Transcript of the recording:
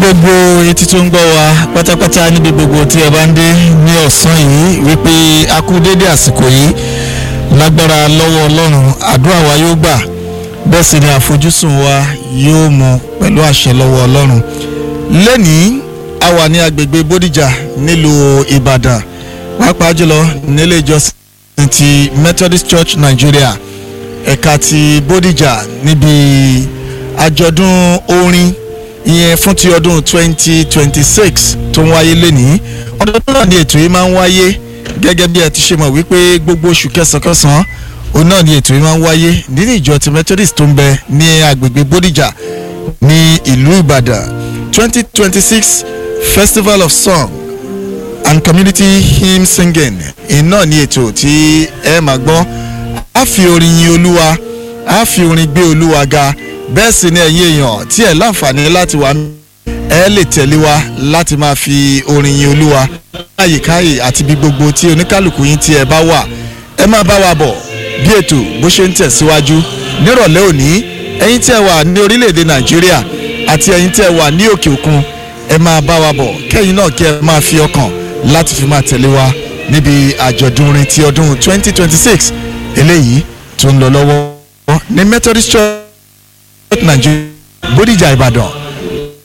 gbogbo etí tó ń gbọ́ wa pátápátá níbi gbogbo tí ẹ bá ń dé ní ọ̀sán yìí wípé a kú dédé àsìkò yìí lágbára lọ́wọ́ ọlọ́run àdúrà wa yóò gbà bẹ́ẹ̀ sì ni àfojúsùn wa yóò mú pẹ̀lú àṣẹ lọ́wọ́ ọlọ́run lẹ́nìí a wà ní agbègbè bódìjà nílùú ìbàdàn pàápàá jùlọ nílé ìjọsìn ti methodist church nigeria ẹ̀ka ti bódìjà níbi àjọ̀dún orin ìyẹn fún ti ọdún 2026 tó ń wáyé lénìí ọdún náà ni ètò yìí máa ń wáyé gẹ́gẹ́ bí ẹ ti ṣe mọ̀ wípé gbogbo oṣù kẹsàn-án òun náà ni ètò yìí máa ń wáyé nínú ìjọ ti methodist tó ń bẹ ní agbègbè bódìjà ní ìlú ìbàdàn 2026 festival of song and community hymn singing iná ni ètò tí ẹ máa gbọ́ a fi orin yin olúwa a fi orin gbé olúwa ga bẹ́ẹ̀ sì ni ẹ̀yin èèyàn tí ẹ̀ láǹfààní láti wà ẹ lè tẹ̀lé wa láti máa fi orin yin olúwa àyíkáyè àti bí gbogbo tí oníkálukú yín tí ẹ bá wà ẹ máa bá wa bọ̀ bí ètò bó ṣe ń tẹ̀síwájú nírọ̀lẹ́ òní ẹ̀yin tí ẹ wà ní orílẹ̀-èdè nàìjíríà àti ẹ̀yin tí ẹ wà ní òkè òkun ẹ máa bá wa bọ̀ kẹ́yìn náà kí ẹ máa fi ọkàn láti fi máa tẹ̀lé wa níbi àjọ̀dún orin ti ọdún 2026 eléyìí tó ń lọ lọ́wọ́ ní methodist church nàìjíríà bódìjà ìbàdàn